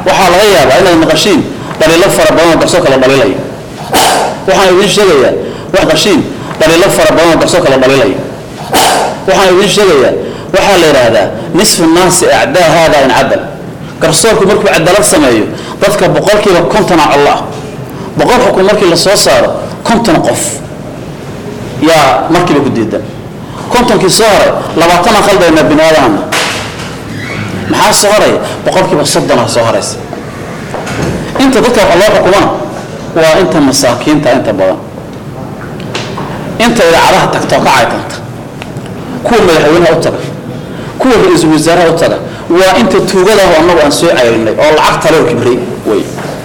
waxaa laga yaabaa inaad maqashiin dhaliilo fara badan oo garsoorka la dhaliilayo waxaan idiin sheegayaa wax qashiin dhaliilo fara badan oo garsoorka la dhaliilayo waxaan idiin sheegayaa waxaa la yidhaahdaa nisfu naasi acdaa haada in cadal garsoorku markuu cadaalad sameeyo dadka boqolkiiba kontona collo ah boqol xukun markii la soo saaro konton qof yaa markiiba ku diidan kontonkii soo haray labaatana qaldaynaa bini aadamna maxaa soo haraya boqolkiiba soddona soo haraysa inta dadka waxa loo xukumana waa inta masaakiinta inta badan inta idaacadaha tagtoo ka caytanta kuwa madaxweynaha u taga kuwa ra-iisul wasaaraha u taga waa inta tuugadaah annagu aan soo cayrinay oo lacag taloo kibrey wey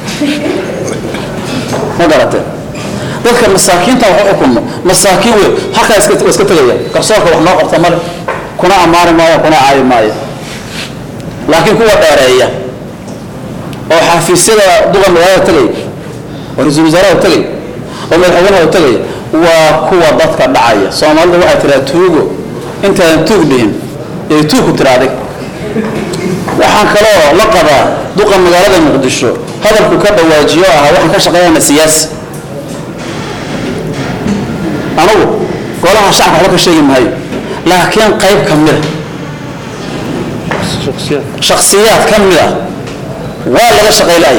ma garatee dadka masaakiinta wax u xukunno masaakiin wey halkaa iska iska tegaya garsoorka wax noo qabta male kuna ammaani maayo kuna caayi maayo laakiin kuwa dheereeya oo xafiisyada duqa magaalada tegaya oo ra-iisul wasaaraha tegaya oo madaxweynaha tegaya waa kuwa dadka dhacaya soomaalidu waxay tiraa tuugo intaadan tuug dhihin yay tuug ku tiraaday waxaan kaloo la qabaa duqa magaalada muqdisho hadalku ka dhawaajiyo ahaa waxaan ka shaqeynayna siyaasi anugu golaha shacabka waxba ka sheegi maayo laakiin qayb ka mida shakhsiyaad ka mid ah waa laga shaqaylaya